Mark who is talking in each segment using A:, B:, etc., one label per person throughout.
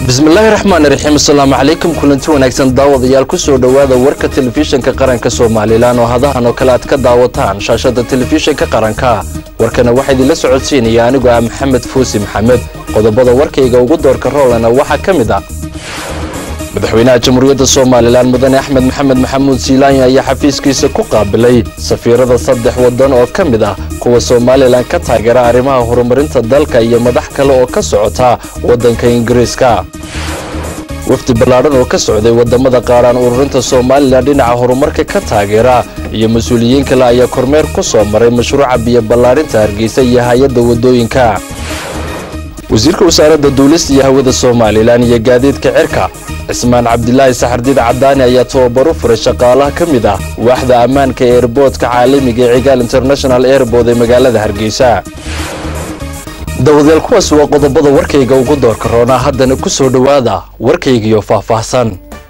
A: bismillaahi raxmaan raxiim asalaamu calaykum kulanti wanaagsan daawadayaal kusoo dhowaada warka telefishinka qaranka somalilan oo hadahan oo kale aad ka daawataan shaashada telefishinka qaranka warkana waxaa idinla socodsiinaya anigoo ah maxamed fuusi maxamed qodobada warkayga ugu doorka roolana waxaa ka mid ah madaxweynaha jamhuuriyadda somalilan mudane axmed maxamed maxamuud siilaanya ayaa xafiiskiisa ku qaabilay safiirada saddex waddan oo ka mid ah kuwa somalilan ka taageera arrimaha horumarinta dalka iyo madax kale oo ka socota waddanka ingiriiska wafdi ballaadhan oo ka socday waddamada qaaraan ururinta somalilan dhinaca horumarka ka taageera iyo mas-uuliyiin kale ayaa kormeer ku soo maray mashruuca biyo ballaarinta hargeysa iyo hay-adda waddooyinka wasiirka wasaaradda duulista iyo hawada somalilan iyo gaadiidka cirka cismaan cabdilaahi saxardiid cadaani ayaa tababaro furay shaqaalaha ka mid ah waaxda ammaanka ee erboodka caalamiga ee cigaal international airbood ee magaalada hargeysa dawadayaal kuwaas waa qodobada warkayga ugu doorka roonaa haddana ku soo dhowaada warkaygiyo faahfaahsan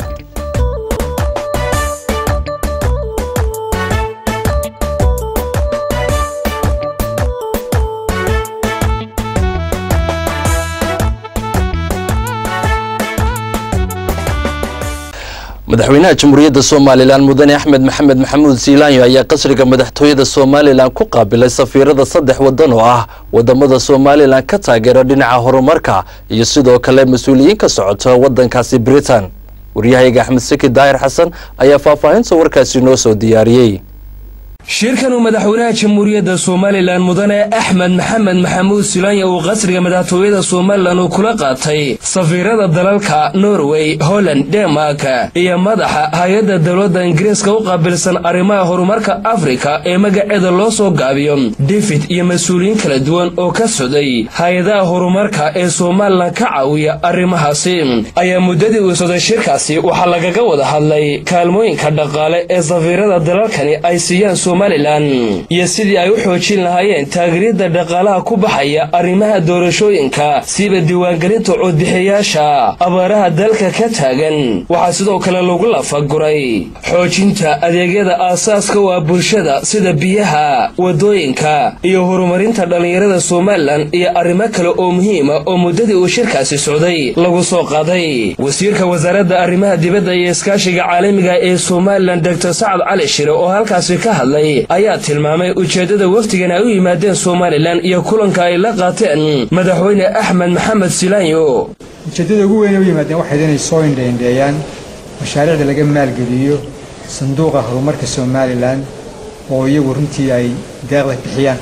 A: madaxweynaha jamhuuriyadda somalilan mudane axmed maxamed maxamuud siilaanyo ayaa qasriga madaxtooyada somalilan ku qaabilay safiirada saddex waddan oo ah wadamada somalilan ka taageera dhinaca horumarka iyo sidoo kale mas-uuliyiin ka socota waddankaasi britain waryahayga axmed saki daahir xasan ayaa faahfaahinta warkaasi noo soo diyaariyey
B: shirkan uu madaxweynaha jamhuuriyadda somalilan mudane axmed maxamed maxamuud silaanya uu qasriga madaxtooyada somalilan uu kula qaatay safiirada dalalka norway holland denmark iyo madaxa hay-adda dowladda ingiriiska u qaabilsan arrimaha horumarka afrika ee magaceeda loo soo gaabiyo david iyo mas-uuliyiin kala duwan oo ka socday hay-adaha horumarka ee somalilan ka caawiya arrimahaasi ayaa muddadii uu socday shirkaasi waxaa lagaga wada hadlay kaalmooyinka dhaqaale ee safiirada dalalkani ay siiyaan somalilan iyo sidii ay u xoojin lahaayeen taageeryada dhaqaalaha ku baxaya arrimaha doorashooyinka siiba diiwaangelinta codbixiyayaasha abaaraha dalka ka taagan waxaa sidoo kale lagu lafaguray xoojinta adeegyada aasaaska u ah bulshada sida biyaha wadooyinka iyo horumarinta dhallinyarada somalilan iyo arrimo kale oo muhiima oo muddadii uu shirkaasi socday lagu soo qaaday wasiirka wasaaradda arrimaha dibadda iyo iskaashiga caalamiga ee somalilan doctor sacad cali shire oo halkaasi ka hadlay ayaa tilmaamay ujeeddada wafdigan ay u yimaadeen somalilan iyo kulanka ay la qaateen madaxweyne axmed maxamed silaanyo
C: ujeeddada ugu weyn ay u yimaadeen waxayd inay soo indhaindheeyaan mashaariicda laga maalgeliyo sanduuqa horumarka somalilan oo iyagu runtii ay deeqda bixiyaan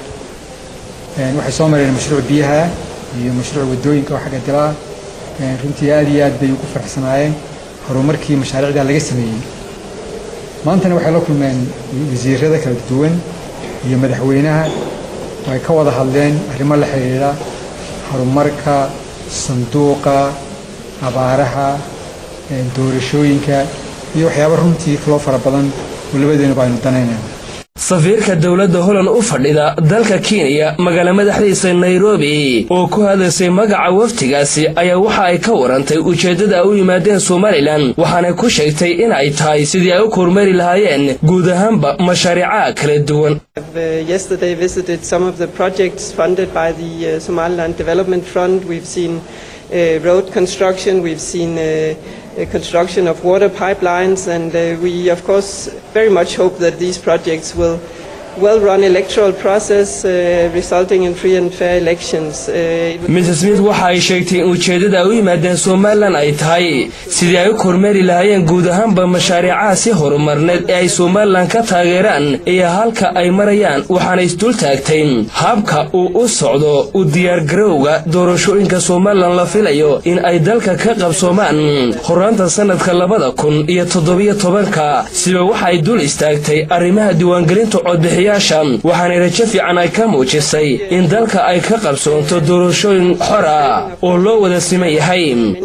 C: waxay soo mareen mashruuc biyaha iyo mashruuc waddooyinka oo xagga dilaa runtii aad iyo aad bay ugu faraxsanaayeen horumarkii mashaariicdaa laga sameeyey maantana waxay la kulmeen wasiirada kala duwan iyo madaxweynaha oo ay ka wada hadleen arrimo la xidhiidha horumarka sanduuqa abaaraha doorashooyinka iyo waxyaaba runtii kaloo fara badan oo labadeenuba aynu danaynayna
B: safiirka dowladda holland u fadhida dalka kenya magaala madaxdiisa nairobi oo ku hadlaysay magaca waftigaasi ayaa waxa ay ka warantay ujeeddada ay u yimaadeen somalilan waxaana ku sheegtay in ay tahay sidii ay u kormeeri lahaayeen guud ahaanba mashaariicaha kala duwan
D: Uh, construction of water pipelines, and uh, we, of course, very much hope that these projects will well-run electoral process uh, resulting in free and fair elections.
B: mrs smith waxa ay sheegtay in ujeeddada ay u yimaadeen somalilan ay tahay sidii ay u kormeeri lahaayeen guud ahaanba mashaariicaha si horumarneed ee ay somalilan ka taageeraan iyo halka ay marayaan waxaana isdul taagtay habka uu u socdo u diyaargarowga doorashooyinka somalilan la filayo in ay dalka ka qabsoomaan horaanta sannadka labada kun iyo toddobiyo tobanka siba waxa ay dul istaagtay arrimaha diiwaangelinta codbixi waxaana rajo fiican ay ka muujisay in dalka ay ka qabsoonto doorashooyin xor ah oo loo wada siman yahay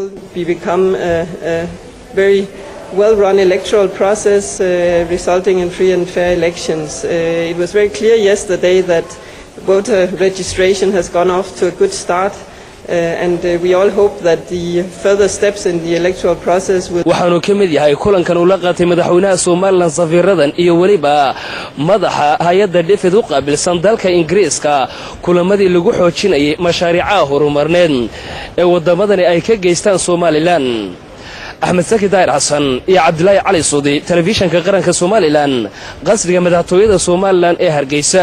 D: well-run electoral process uh, resulting in free and fair elections. Uh, it was very clear yesterday that voter registration has gone off to a good start. and we all hope that the further steps in the electoral process will
B: waxaanu ka mid yahay kulankan uu la qaatay madaxweynaha somalilan safiiradan iyo weliba madaxa hay-adda dhifid u qaabilsan dalka ingiriiska kulamadii lagu xoojinayay mashaariicaha horumarneed ee waddamadani ay ka geystaan somalilan axmed saki daahir xasan iyo cabdilaahi cali suudi telefishanka qaranka somalilan qasriga madaxtooyada somalilan ee hargeysa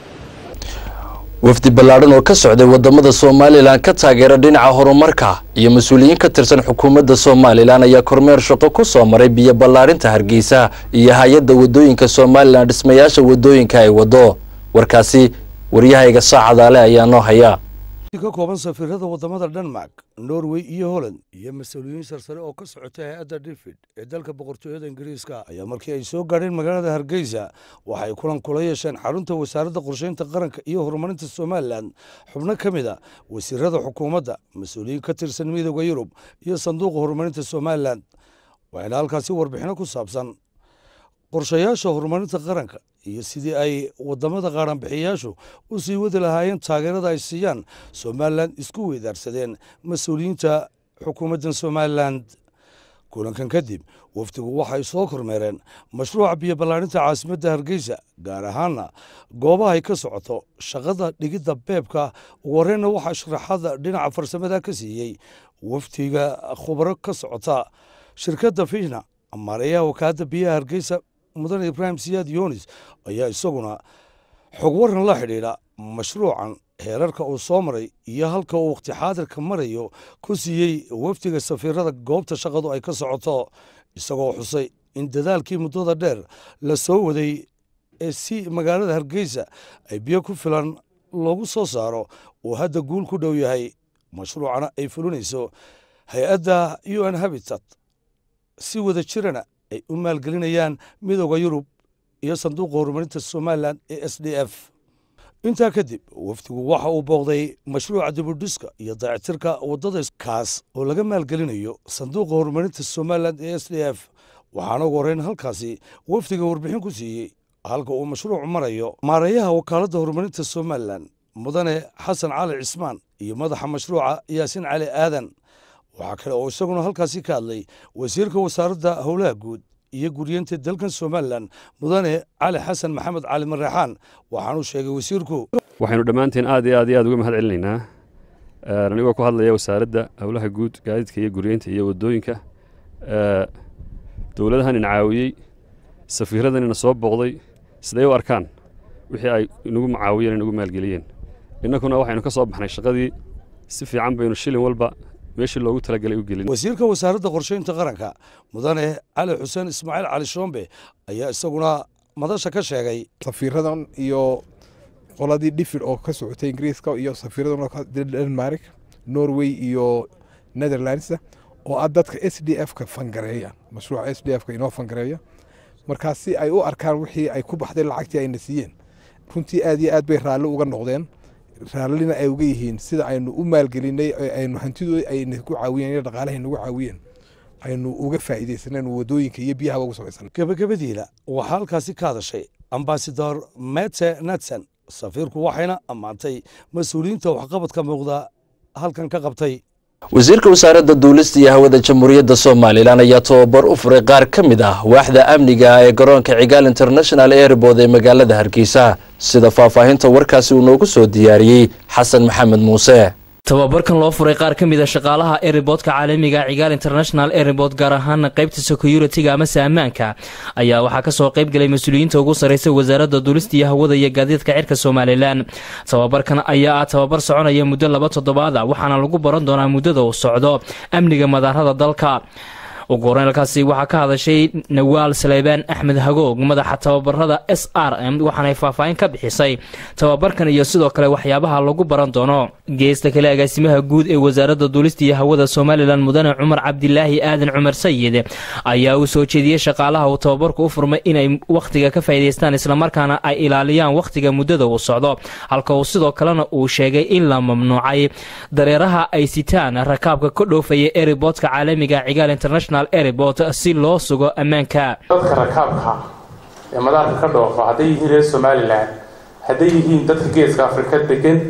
A: wafdi ballaadhan oo ka socday wadamada somalilan ka taageera dhinaca horumarka iyo mas-uuliyiin ka tirsan xukuumadda somalilan ayaa kormeer shaqo ku soo maray biyo ballaarinta hargeysa iyo hay-adda wadooyinka somalilan dhismayaasha wadooyinka ay wado warkaasi waryahayga saacadaale ayaa noo haya
E: ka kooban safiirada wadamada denmark norway iyo holland iyo mas-uuliyiin sarsare oo ka socotay hay-adda david ee dalka boqortooyada ingiriiska ayaa markii ay soo gaadheen magaalada hargeysa waxay kulan kula yeesheen xarunta wasaaradda qorsheynta qaranka iyo horumarinta somalilan xubno ka mid a wasiirada xukuumadda mas-uuliyiin ka tirsan midooda yurub iyo sanduuqa horumarinta somalilan waxayna halkaasi warbixino ku saabsan qorshayaasha horumarinta qaranka iyo sidii ay wadamada qaadhanbixiyayaashu u sii wadi lahaayeen taageerada ay siiyaan somalilan isku weydaarsadeen mas-uuliyiinta xukuumaddan somalilan kulankan kadib wafdigu waxay soo kormeereen mashruuca biyo ballaarinta caasimadda hargeysa gaar ahaana goobahay ka socoto shaqada dhigidda beebka ugu horreynna waxaa sharaxada dhinaca farsamada ka siiyey wafdiga khubaro ka socota shirkadda fishna maareeyaha wakaaladda biyaha hargeysa mudane ibraahim siyaad yunis ayaa isaguna xog waran la xidhiidha mashruucan heerarka uu soo maray iyo halka uu wakhti xaadirka marayo ku siiyey wafdiga safiirada goobta shaqadu ay ka socoto isagoo xusay in dadaalkii muddada dheer la soo waday ee si magaalada hargeysa ay biyo ku filan loogu soo saaro uu hadda guul ku dhow yahay mashruucana ay fulinayso hay-adda u n habitat si wada jirana ay u maalgelinayaan midooda yurub iyo sanduuqa horumarinta somalilan ee s d f intaa kadib wafdigu waxa uu booqday mashruuca dibudhiska iyo dayactirka waddada kaas oo laga maalgelinayo sanduuqa horumarinta somalilan ee s d f waxaana ugu horreyn halkaasi wafdiga warbixin ku siiyey halka uu mashruucu marayo maareeyaha wakaaladda horumarinta somalilan mudane xasan cali cismaan iyo madaxa mashruuca yaasiin cali aadan waxaa kale oo isaguna halkaasi ka hadlay wasiirka wasaaradda howlaha guud iyo guryeenta dalkan somalilan mudane cali xasan maxamed cali mareexaan waxaanuu sheegay wasiirku
F: waxaynu dhammaanteen aad iyo aad iyo aad uga mahad celinaynaa anigoo ku hadlaya wasaaradda howlaha guud gaadiidka iyo guryeynta iyo waddooyinka dowladahan ina caawiyey safiiradan ina soo booqday siday u arkaan wixii ay inagu macaawiyeen inagu maalgeliyeen innakuna waxaynu ka soo baxnay shaqadii si fiican baynu shilin walba meeshii loogu talagalay u gelin
E: wasiirka wasaaradda qorsheynta qaranka mudane cali xuseen ismaaciil cali shoombe ayaa isaguna madasha ka sheegay
G: safiiradan iyo qoladii dhifid oo ka socotay ingiriiska iyo safiiradan denmark norway iyo netherlands oo ah dadka s d f ka fangareeya mashruuca s d f ka inoo fangareeya markaas si ay u arkaan wixii ay ku baxday lacagtii ayna siiyeen runtii aad iyo aad bay raalli uga noqdeen raallina ay uga yihiin sida aynu u maalgelinay aynu hantidooda ayna ku caawiyeen iyo dhaqaalahay nagu caawiyeen aynu uga faa'iidaysaneen wadooyinka iyo biyaha ugu samaysan
E: gabagabadiina waxaa halkaasi ka hadashay ambasador mete natson safiirku waxayna ammaantay mas-uuliyiinta waxqabadka muuqda halkan ka qabtay
A: wasiirka wasaaradda duulista iyo hawada jamhuuriyadda somalilan ayaa tababar u furay qaar ka mid ah waaxda amniga ee garoonka cigaal international airbood ee magaalada hargeysa sida faahfaahinta warkaasi uu noogu soo diyaariyey xasan maxamed muuse
H: tababarkan loo furay qaar ka mid a shaqaalaha eriboodka caalamiga cigaal international airbood gaar ahaana qaybta security-ga amase ammaanka ayaa waxaa kasoo qayb galay mas-uuliyiinta ugu sarreysa wasaaradda duulista iyo hawada iyo gaadiidka cirka somalilan tababarkan ayaa ah tababar soconaya muddo laba toddobaad a waxaana lagu baran doonaa muddada uu socdo amniga madaarada dalka ugu horeyn halkaasi waxaa ka hadashay nawaal saleybaan axmed hagoog madaxa tababarada s r m waxaanay faahfaahin ka bixisay tababarkan iyo sidoo kale waxyaabaha lagu baran doono geesta kale agaasimaha guud ee wasaaradda duulista iyo hawada somalilan mudane cumar cabdilaahi aadan cumar sayid ayaa uu soo jeediyey shaqaalaha uu tababarku u furmay inay wakhtiga ka faa'idaystaan islamarkaana ay ilaaliyaan wakhtiga muddada uu socdo halka uu sidoo kalena uu sheegay in la mamnuucay dareeraha ay sitaan rakaabka ka dhoofaya eriboodka caalamiga cigaal international airport si loo sugo ammaanka
I: dadka rakaabka ee madaarka ka dhoofa hadday yihiin reer somalilan hadday yihiin dadka geeska afrika degan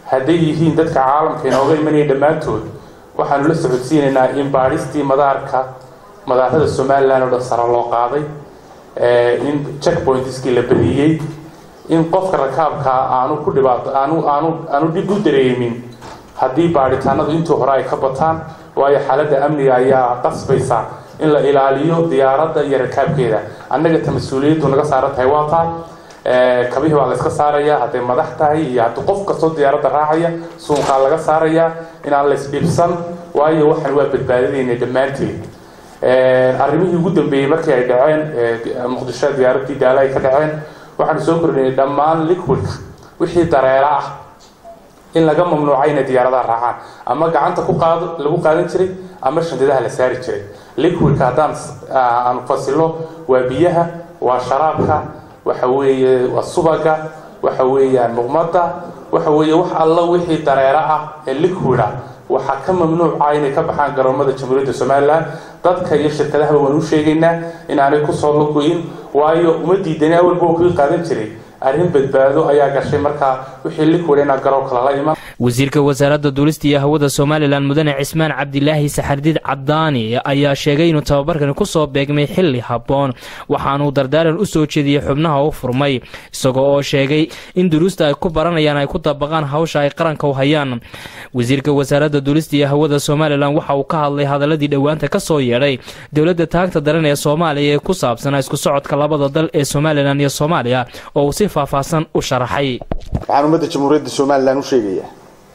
I: hadday yihiin dadka caalamka inooga imanaya dhammaantood waxaanu la socodsiinaynaa in baadhistii madaarka madaarada somalilan oo dhan sare loo qaaday in checkpointiskii la badiyey in qofka rakaabka aanu ku dhibaato aanu aanu aanu dhib u dareemin haddii baadhitaanadu intii hore ay ka bataan waayo xaaladda amniga ayaa qasbaysa in la ilaaliyo diyaaradda iyo rakaabkeeda annaga ta mas-uuliyaddu naga saaran tahay waa taa kabihii baa la iska saaraya hadday madax tahay iyo haddii qof kastoo diyaaradda raacaya suunkaa laga saaraya inaan la isdhibsan waayo waxaan waa badbaadadayna dhammaanteed arrimihii ugu dambeeyey markii ay dhaceen muqdisho diyaaraddii daala ay ka dhaceen waxaanu soo kordhinay dhammaan liquidka wixii dareera ah in laga mamnuucay inay diyaaradaha raacaan ama gacanta ku qaado lagu qaadan jiray ama shandadaha la saari jiray liquidka haddaan aan fasilo waa biyaha waa sharaabka waxa weeye waa subaga waxa weeyaan muqmada waxa weeye wax alla wixii dareero ah ee liquid ah waxaa ka mamnuuca inay ka baxaan garoomada jamhuuriyadda somalilan dadka iyo shirkadahaba waan u sheegaynaa inaanay kusoo logoyin waayo uma diidani awalba waa kuii qaadan jiray arrin badbaado ayaa gashay markaa wixii liquid inaa garoonka lala iman
H: wasiirka wasaaradda duulista iyo hawada somalilan mudane cismaan cabdilaahi saxardiid cadaani ayaa sheegay inuu tababarkani kusoo beegmay xili habboon waxaanuu dardaaran u soo jeediyey xubnaha u furmay isagoo oo sheegay in duruusta ay ku baranayaan ay ku dabaqaan hawsha ay qaranka u hayaan wasiirka wasaaradda duulista iyo hawada somalilan waxa uu ka hadlay hadaladii dhowaanta ka soo yeedhay dowladda taagta daran ee soomaaliya ee ku saabsanaa isku socodka labada dal ee somalilan iyo soomaaliya oo uu si faahfaahsan u sharaxay
J: waxaan ummadda jamhuuriyadda somalilan u sheegayaa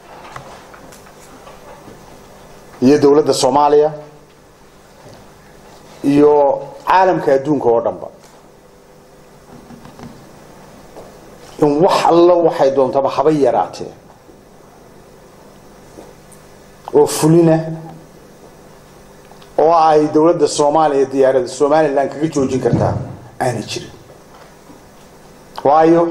J: iyo dowladda soomaaliya iyo caalamka adduunka oo dhanba in wax allo waxay doontaba haba yaraatee oo fulina oo ay dowladda soomaaliya diyaaradda somalilan kaga joojin kartaa aanay jirin waayo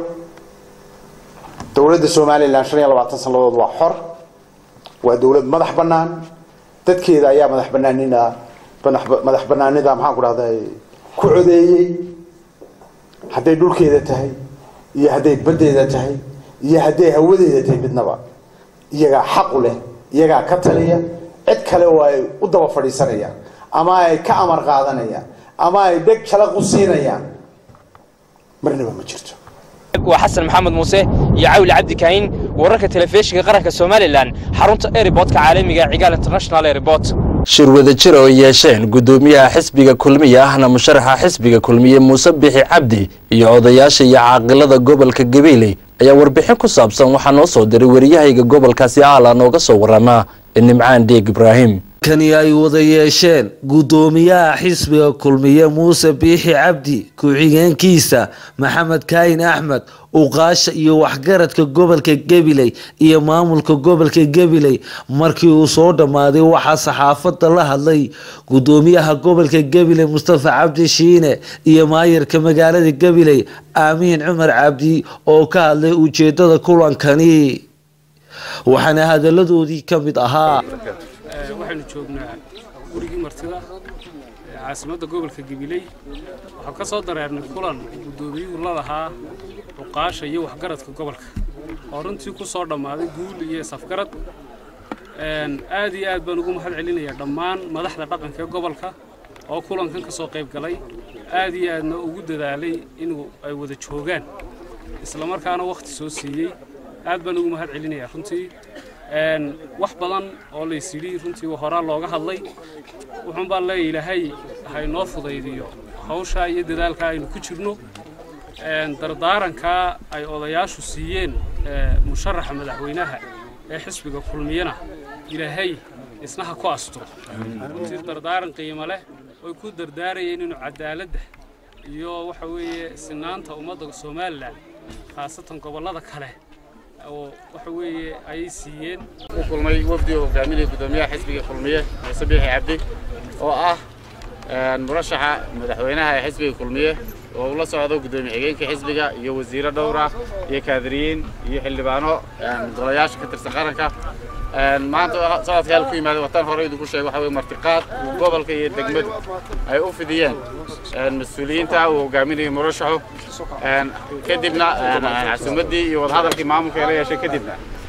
J: dowladda somalilan shan iyo labaatan sannadood waa xor waa dowlad madax bannaan dadkeeda ayaa madax banaanina madax banaanida maxaan ku dhahday ku codeeyey hadday dhulkeeda tahay iyo hadday baddeeda tahay iyo hadday hawadeeda tahay midnaba iyagaa xaqu leh iyagaa ka taliya cid kale oo ay u daba fadhiisanayaan ama ay ka amar qaadanayaan ama ay dheg jalaq u siinayaan marnaba ma jirto
K: waa xasan maxamed muuse iyo cawli cabdi kaahin wararka telefishinka qaranka somalilan xarunta eriboodka caalamiga cigaal international airport
A: shir wadajir oo yeesheen guddoomiyaha xisbiga kulmiye ahna musharaxa xisbiga kulmiye muuse bixi cabdi iyo odayaasha iyo caaqilada gobolka gabeeley ayaa warbixin ku saabsan waxaa noo soo diray wariyahayga gobolkaasi aala nooga soo waramaa nimcaan deeg ibraahim
L: kani ay wada yeesheen guddoomiyaha xisbiga kulmiye muuse biixi cabdi ku-xigeenkiisa maxamed kaahin axmed uqaasha iyo waxgaradka gobolka gabiley iyo maamulka gobolka gabiley markii uu soo dhammaaday waxaa saxaafadda la hadlay guddoomiyaha gobolka gabiley mustafa cabdi shiine iyo maayarka magaalada gabiley aamiin cumar cabdi oo ka hadlay ujeedada kulankani waxaana hadaladoodii ka mid ahaa
M: waxaynu joognaa gurigii martida caasimadda gobolka gabiley waxaan ka soo dareernay kulan guddoomiyuhu la lahaa cuqaasha iyo waxgaradka gobolka oo runtii ku soo dhammaaday guul iyo safgarad aad iyo aad baan ugu mahad celinayaa dhammaan madaxda dhaqanka ee gobolka oo kulankan ka soo qayb galay aad iyo aadna ugu dadaalay inuu ay wada joogaan islamarkaana wakhti soo siiyey aad baan ugu mahad celinayaa runtii wax badan oo lays yidhi runtii horaa looga hadlay wuxuun baan leeya ilaahay haynoo fudaydiyo hawshaa iyo dadaalkaa aynu ku jirno dardaarankaa ay odayaashu siiyeen musharaxa madaxweynaha ee xisbiga kulmiyana ilaahay isna ha ku asturo runtii dardaaran qiimo leh oy ku dardaarayeen inuu cadaaladda iyo waxa weeye sinaanta ummadda somalilan khaasatan gobollada kale oo waxa weeye ayay siiyeen
N: u kulmay wafdi oo hogaaminaya guddoomiyaha xisbiga kulmiye muuse biixi cabdi oo ah murashaxa madaxweynaha ee xisbiga kulmiye oo uu la socdo guddoomiye xigeenka xisbiga iyo wasiiro dhowra iyo kaadiriyiin iyo xildhibaano golayaasha ka tirsan qaranka maanta socodka hal ku yimaada watan hore idinku sheegay waxa weye martiqaad uu gobolka iyo degmadu ay u fidiyeen mas-uuliyiinta uu hogaaminayo murashaxu kadibna casuumaddii iyo wadahadalkii maamulka ee la yeeshay kadibna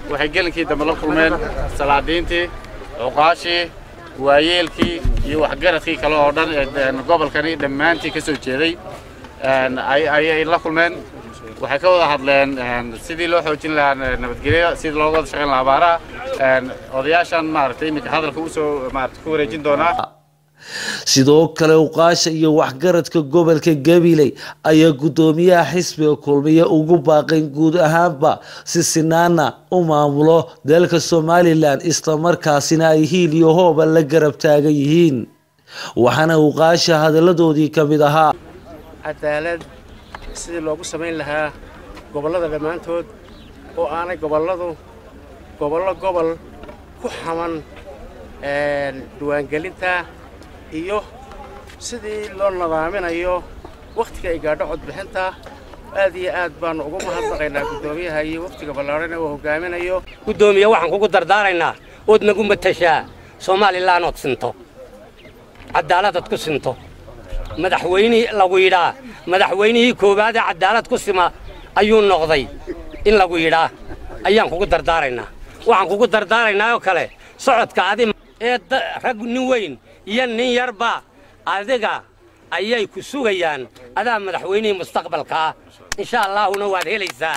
N: waxay gelinkii dambe la kulmeen salaadiintii cuqaashii waayeelkii iyo waxgaradkii kale oo dhan ee gobolkani dhammaantii ka soo jeeday ayay la kulmeen waxay ka wada hadleen sidii loo xoojin lahaa nabadgelyada sidii looga wada shaqayn lahaa abaaraha odayaashan maaragtay iminka hadalka usoo maarata ku wareejin doonaa
L: sidoo kale uqaasha iyo waxgaradka gobolka gabiley ayaa guddoomiyaha xisbiga kulmiye ugu baaqayn guud ahaanba si sinaana u maamulo dalka somalilan islamarkaasina ay hiil iyo hooba la garab taagan yihiin waxaana uqaasha hadalladoodii ka mid ahaa
O: cadaalad sidii loogu samayn lahaa gobollada dhammaantood oo aanay gobolladu gobollo gobol ku xaman diiwaangelinta iyo sidii loo nadaaminayo wakhtiga ay gaadho codbixinta aad iyo aad baannu ugu mahadnaqaynaa guddoomiyaha iyo wakhtiga ballaadhan ee uu hogaaminayo
P: guddoomiye waxaan kugu dardaaraynaa ood nagu matashaa somalilan ood sinto cadaaladaad ku sinto madaxweynihii lagu yidhaa madaxweynihii koowaadee cadaalad ku sima ayuu noqday in lagu yidhaa ayaan kugu dardaaraynaa waxaan kugu dardaaraynaa oo kale socodka adi ee rag nin weyn iyo nin yarba adiga ayay ku sugayaan adaa madaxweynihii mustaqbalkaa insha allaahuna waad helaysaa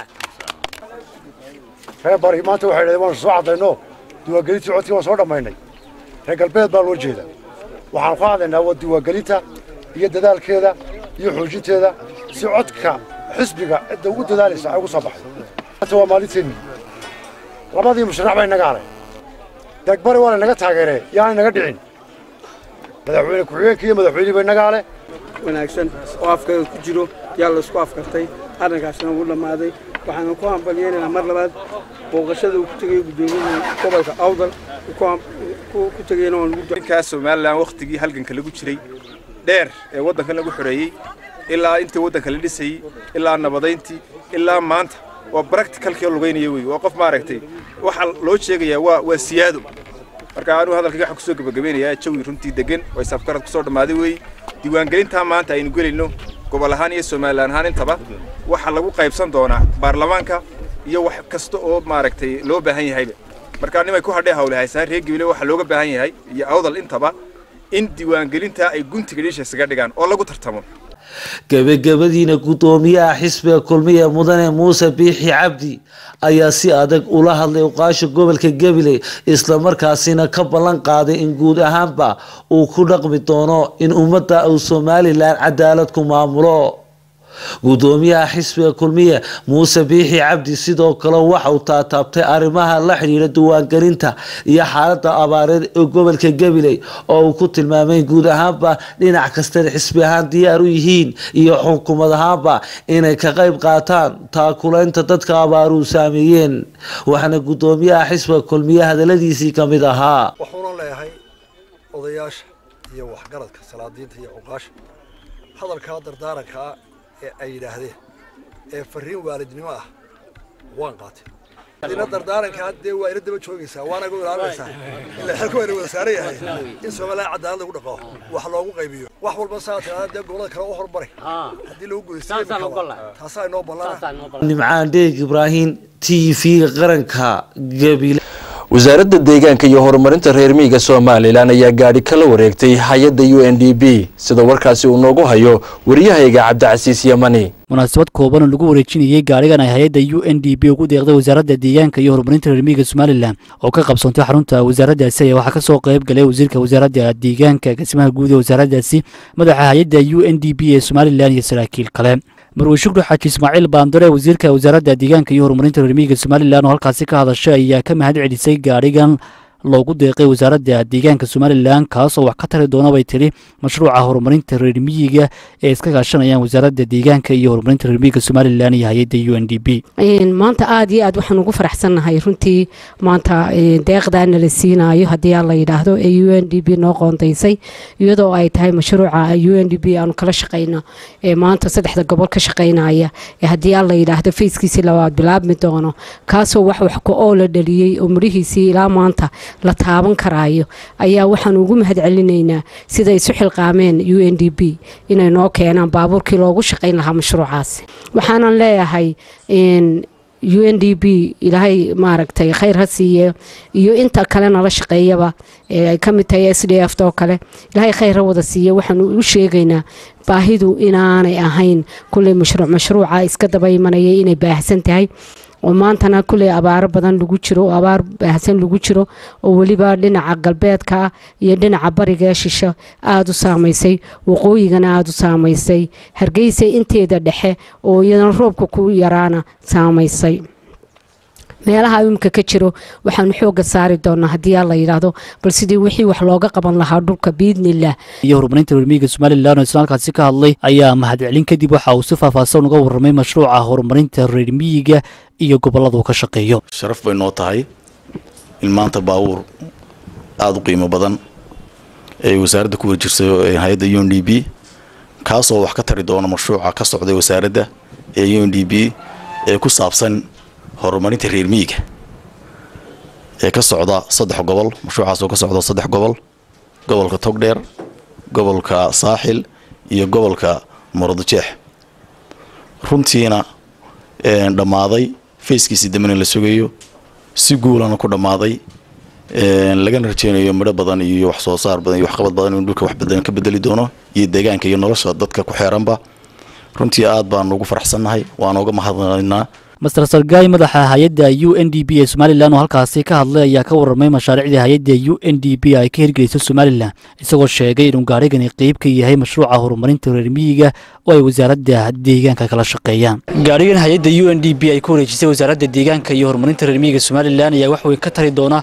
Q: reer bari maanta waxay dhahdeen waanu soo caddayno diiwaangelintii codkii waan soo dhammaynay reer galbeed baa loo jeeda waxaanu ka hadlaynaa waa diiwaangelinta iyo dadaalkeeda iyo xoojinteeda si codka xisbiga cidda ugu dadaalaysa ay ugu soo baxdo maanta waa maalinteennii labadii musharax bay naga halay deegbari waa laynaga taageeree yaanay naga dhicin madaxweyne ku-xigeenka iyo madaxweynihii bay naga hale
R: wanaagsan oo afkaga ku jiro yaa laysku afkartay arrinkaasna wuu dhammaaday waxaanu ku hambalyeynaynaa mar labaad booqashada uu ku tegayo guddoomiyaha gobolka awdal ku tegayna waan
S: ninkaa somalilan wakhtigii halganka lagu jiray dheer ee waddankan lagu xoreeyey ilaa intii waddanka la dhisayey ilaa nabadayntii ilaa maanta waa bracticalkii lugaynaya wey waa qof maaragtay waxa loo sheegayaa waa waa siyaado marka anuu hadalkayga waxaan kusoo gabagabeynayaa jawi runtii degan way safkarad kusoo dhammaaday weeye diiwaangelintaa maanta aynu gelayno gobol ahaan iyo somalilan ahaan intaba waxaa lagu qaybsan doonaa baarlamaanka iyo wax kasta oo maaragtay loo baahan yahayba marka nimay ku hadhee hawlahaysaa reer gibile waxaa looga baahan yahay iyo awdal intaba in diiwaangelintaa ay guntiga dhiisha isaga dhigaan oo lagu tartamo
L: gebagabadiina guddoomiyaha xisbiga kulmiye mudane muuse biixi cabdi ayaa si adag ula hadlay uqaasha gobolka gabiley islamarkaasina ka ballan qaaday in guud ahaanba uu ku dhaqmi doono in ummadda uu somalilan cadaalad ku maamulo guddoomiyaha xisbiga kulmiye muuse biixi cabdi sidoo kale waxa uu taataabtay arrimaha la xidhiira diiwaangelinta iyo xaaladda abaareed ee gobolka gabiley oo uu ku tilmaamay guud ahaanba dhinac kastana xisbi ahaan diyaar u yihiin iyo xukuumad ahaanba inay ka qayb qaataan taakulaynta dadka abaaruhu saameeyeen waxaana guddoomiyaha xisbiga kulmiye hadaladiisii ka mid ahaa
T: waxuuna leeyahay odayaasha iyo waxgaradka salaadiinta iyo cuqaasha hadalkaa dardaarankaa ee ay yidhaahdeen ee farriin waalidnimo ah waan qaatay ina dardaarankaa dee waa ina daba joogaysaa waana gu ilaalinaysaa ila xilku wayna wada saaran yahay in somaliland cadaalad lagu dhaqo wax loogu qaybiyo wax walba saa tiraada dee gobolada kale u horumari haddii lagu gudaystay taasaa inoo ballana
L: nimcaan dheeg ibraahim t v qaranka gabile
A: wasaaradda deegaanka iyo horumarinta reer miyiga somalilan ayaa gaadhi kala wareegtay hay-adda u n d b sida warkaasi uu noogu hayo waryahayga cabdicasiis yamani
U: munaasabad kooban oo lagu wareejinayay gaadhigan ay hay-adda u n d b ugu deeqday wasaaradda deegaanka iyo horumarinta reer miyiga somalilan oo ka qabsoontay xarunta wasaaraddaasi ayaa waxaa ka soo qayb galay wasiirka wasaaradda deegaanka gasimaha guud ee wasaaraddaasi madaxa hay-adda u n d b ee somalilan iyo saraakiil kale marwe shukri xaaji ismaaciil baandare wasiirka wasaaradda deegaanka iyo horumarinta reer miyiga somalilan oo halkaasi ka hadashay ayaa ka mahad celisay gaadhigan loogu deeqay wasaaradda deegaanka somalilan kaasoo wax ka tari doona bay tiri mashruuca horumarinta reer miyiga ee iska kaashanayaan wasaaradda deegaanka iyo horumarinta reer miyiga somalilan iyo hay-adda u n d b
V: maanta aad iyo aad waxaan ugu faraxsannahay runtii maanta deeqdaana la siinaayo haddii aan la yidhaahdo ee u n d b noo qoondaysay iyadoo ay tahay mashruuca u n d b aanu kala shaqayno ee maanta saddexda gobol ka shaqaynaya ee haddii aan la yidhaahdo fayskiisii labaad bilaabmi doono kaasoo wax wax ku oo la dhaliyey oo midhihiisii ilaa maanta la taaban karaayo ayaa waxaan ugu mahad celinaynaa sida isu xilqaameen u n d b inay noo keenaan baabuurkii loogu shaqayn lahaa mashruucaasi waxaanan leeyahay u n d b ilaahay maaragtay khayr ha siiye iyo inta kale nala shaqeeyaba ee ay ka mid tahay s d f oo kale ilaahay khayr ha wada siiye waxaanu u sheegaynaa baahidu inaanay ahayn kulley mashruuc mashruuca iska daba imanaya inay baahsan tahay oo maantana kulley abaaro badan lagu jiro oo abaar baahsan lagu jiro oo weliba dhinaca galbeedka ah iyo dhinaca bariga ee shisho aada u saamaysay waqooyigana aada u saamaysay hargeysa inteeda dhexe oo iyadana roobka ku yaraana saamaysay meelaha imika ka jiro waxaanu xooga saari doonaa haddii alla yidhaahdo bal sidii wixii wax looga qaban lahaa dhulka biidnilah
U: iyo horumarinta reermiyiga somalilan oo isnaalkaasi ka hadlay ayaa mahadcelin kadib waxa uu si faahfaahsan uga warramay mashruuca horumarinta reermiyiga iyo gobolladuu ka shaqeeyo
C: sharaf bay noo tahay in maanta baabuur aada u qiimo badan ay wasaaradda ku warjirsayo hay-adda u n d b kaasoo wax ka tari doona mashruuca ka socday wasaaradda ee u n d b ee ku saabsan horumarinta reer miyiga ee ka socda saddex gobol mashruucaas oo ka socda saddex gobol gobolka togdheer gobolka saaxil iyo gobolka muradjeex runtiina dhammaaday fayskiisii dambena la sugayo si guulana ku dhammaaday lagana rajeynayo midho badan iyo wax soo saar badan iyo waxqabad badan inuu dhulka wax badan ka bedeli doono iyo deegaanka iyo nolosha dadka ku xeeranba runtii aad baan ugu faraxsannahay waana uga mahadnaynaa
U: master sargaay madaxa hay-adda u n d b ee somalilan oo halkaasi ka hadlay ayaa ka warramay mashaariicdii hay-adda u n d b ay ka hirgelisay somalilan isagoo sheegay inuu gaarigani qeyb ka yahay mashruuca horumarinta reer miyiga oo ay wasaaradda deegaanka kala shaqeeyaan gaarigan hay-adda u n d b ay ku wareejisay wasaaradda deegaanka iyo horumarinta reer miyiga somalilan ayaa wax weyn ka tari doona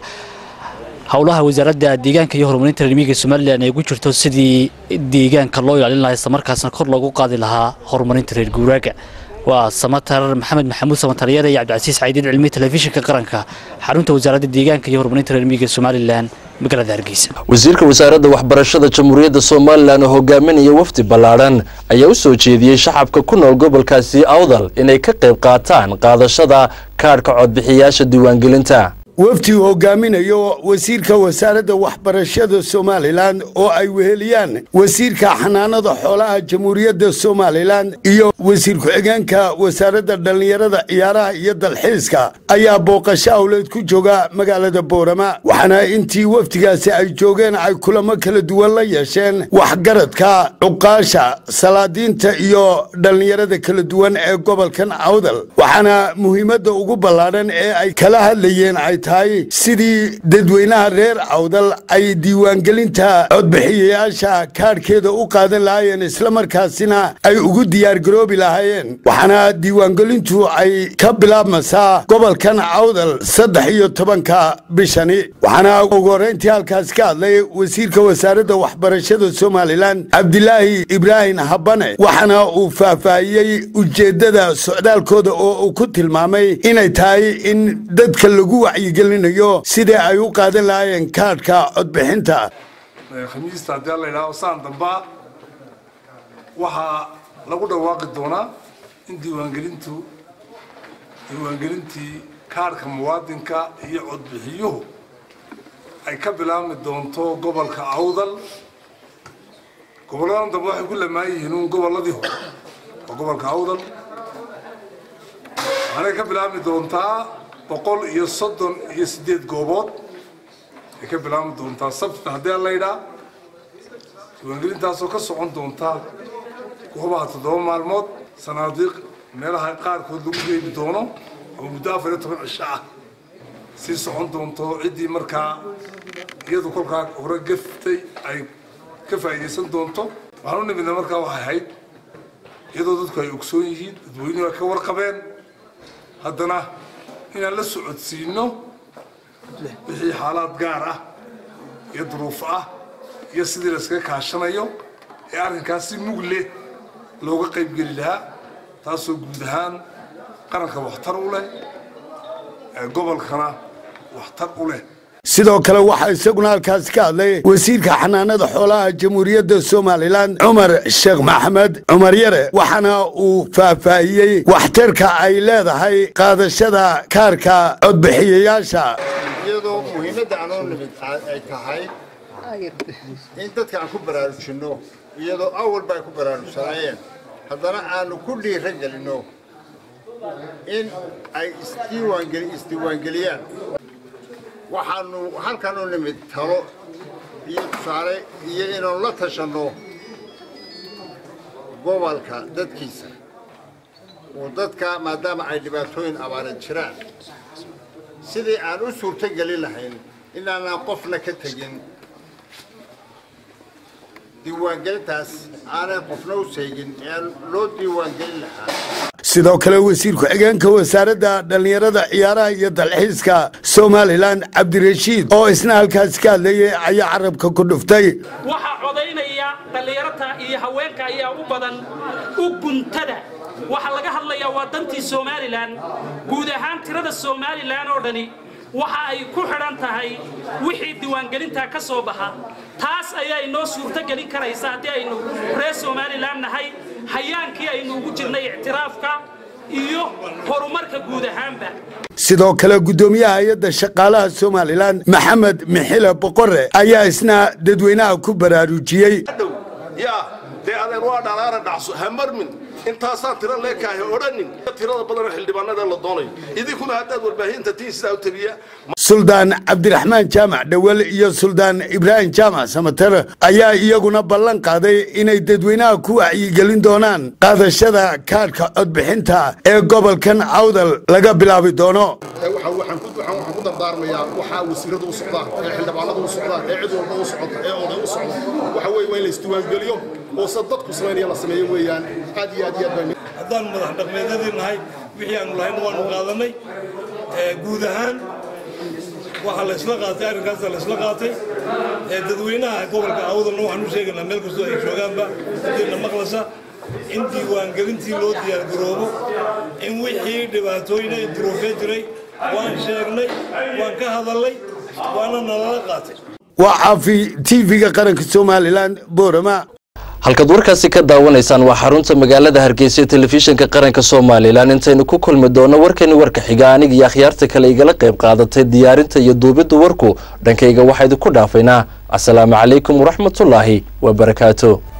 U: howlaha wasaaradda deegaanka iyo horumarinta reer miyiga somalilan ay ugu jirto sidii deegaanka loo ilaalin lahaa islamarkaasna kor loogu qaadi lahaa horumarinta reer guuraaga waa samatar maxamed maxamuud samataryada iyo cabdicasiis caydiid cilmi telefishinka qaranka xarunta wasaaradda deegaanka iyo horumarinta reer miyiga somalilan magaalada hargeysa
A: wasiirka wasaaradda waxbarashada jamhuuriyadda somalilan oo hogaaminaya wafdi ballaadhan ayaa u soo jeediyey shacabka ku nool gobolkaasi awdal inay ka qayb qaataan qaadashada kaadhka codbixiyaasha diiwaangelinta
D: wafdi uu hogaaminayo wasiirka wasaaradda waxbarashada somalilan oo ay weheliyaan wasiirka xanaanada xoolaha jamhuuriyadda somalilan iyo wasiir ku-xigeenka wasaaradda dhallinyarada ciyaaraha iyo dalxiiska ayaa booqasho awleed ku jooga magaalada boorama waxaana intii wafdigaasi ay joogeen ay kulamo kala duwan la yeesheen waxgaradka cuqaasha salaadiinta iyo dhallinyarada kala duwan ee gobolkan awdal waxaana muhiimadda ugu ballaadhan ee ay kala hadlayeen ay tahay sidii dadweynaha reer awdal ay diiwaangelinta codbixiyayaasha kaadhkeeda u qaadan lahaayeen islamarkaasina ay ugu diyaargaroobi lahaayeen waxaana diiwaangelintu ay ka bilaabmaysaa gobolkan awdal saddex iyo tobanka bishani waxaana ugu horreyntii halkaas ka hadlay wasiirka wasaaradda waxbarashada somalilan cabdilaahi ibraahim habane waxaana uu faahfaahiyey ujeeddada socdaalkooda oo uu ku tilmaamay inay tahay in dadka lagu wacyi gelinayo sidii ay u qaadan lahaayeen kaadhka codbixinta
W: khamiista haddii la yidhahdo saan damba waxaa lagu dhawaaqi doonaa in diiwaangelintu diiwaangelintii kaadhka muwaadinka iyo codbixiyuhu ay ka bilaabmi doonto gobolka awdal gobolladan dambe waxay ku lamaan yihiin uun gobolladii hore oo gobolka awdal waxaanay ka bilaabmi doontaa boqol iyo soddon iyo siddeed goobood ay ka bilaabmi doontaa sabtita haddii la yidhaa diiwaangelintaasoo ka socon doonta goobaha toddoba maalmood sanaadiiq meelaha qaarkood lagu geebi doono oo muddo afar iyo toban cisho ah sii socon doonto ciddii markaa iyadu kolkaa hore gaftay ay ka faa'iidaysan doonto waxaan u nimidna markaa waxay ahayd iyadoo dadku ay ogsoon yihiin dadweynuhu ay ka warqabeen haddana inaan la socodsiino wixii xaalaad gaar ah iyo duruuf ah iyo sidii la iskaga kaashanayo ee arrinkaas si mug leh looga qaybgeli lahaa taasoo guud ahaan qaranka waxtar u leh gobolkana waxtar u leh
D: sidoo kale waxaa isaguna halkaasi ka hadlay wasiirka xanaanada xoolaha jamhuuriyadda somalilan cumar sheekh maxamed cumar yare waxaana uu faahfaahiyey waxtarka ay leedahay qaadashada kaarka codbixiyayaasha
X: iyadoo muhiimadda anoo nimid ay tahay in dadka aan ku baraarujinno iyadoo awalba ay ku baraarugsanaayeen haddana aanu ku dhiira gelinno in ay isdiiwaangeli isdiiwaangeliyaan waxaanu halkan u nimid talo iyo tusaale iyo inaanu la tashanno gobolka dadkiisa oo dadka maadaama ay dhibaatooyin abaaran jiraan sidii aan u suurtogelin lahayn inaanaan qofna ka tegin diiwaangelintaas aanay qofna u seegin ee aan loo diiwaangelin lahaa
D: sidoo kale wasiir ku-xigeenka wasaaradda dhallinyarada ciyaaraha iyo dalxiiska somalilan cabdirashiid oo isna halkaas ka hadlayay ayaa carabka ku dhuftay
B: waxaa codaynaya dhallinyarata iyo haweenka ayaa u badan u guntada waxaa laga hadlayaa waa dantii somalilan guud ahaan tirada somalilan oo dhani waxa ay ku xidhan tahay wixii diiwaangelintaa ka soo baxa taas ayaa inoo suurtogelin karaysa haddii aynu reer somalilan nahay hayaankii aynu ugu jirnay ictiraafka iyo horumarka guud ahaanba
D: sidoo kale guddoomiyaha hay-adda shaqaalaha somalilan maxamed mixile boqore ayaa isna dadweynaha ku baraarujiyey
E: yaa dee adeen waa dhalaana dhacso ha marmin intaasaan tiro leekaahay odhanin tirada badan xildhibaanada la doonayo idinkuna haddaad warbaahinta tiin sidaa u tabiya
D: suldaan cabdiraxmaan jaamac dhowel iyo suldaan ibraahim jaamac samater ayaa iyaguna ballan qaaday inay dadweynaha ku wacyigelin doonaan qaadashada kaadhka codbixinta ee gobolkan awdal laga bilaabi doono
X: waxaan ku dardaarmayaa waxaa wasiirada u socdaan ee xildhibaanada u socdaan ee cid walba u socota ee oday u socda waxa weeye waa in la isdiiwaangeliyo oo se dadku samaynaya la sameeyo weeyaan aad iyo aad iyo aad baa
F: haddaan madax dhaqmeedadii nahay wixii aanu lahayn waanu qaadanay guud ahaan waxaa la isla qaatay arrinkaasa la isla qaatay dadweynaha gobolka awdalna waxaan u sheegaynaa meel kastoo ay joogaanba haddiina maqlasa in diiwaangelintii loo diyaargaroobo in wixii dhibaatooyina duruufee jiray waan sheegnay waan ka hadalnay waana nalala qaatay
D: waa caafi tv-ga qaranka somalilan boorama
A: halkaad warkaasi ka daawanaysaan waa xarunta magaalada hargeysa ee telefishinka qaranka somalilan intaynu ku kulmi doono warkani warka xiga aniga iyo akhyaarta kale igala qayb qaadatay diyaarinta iyo duubidda warku dhankayga waxaa idinku dhaafaynaa asalaamu calaykum waraxmatullaahi wabarakaatu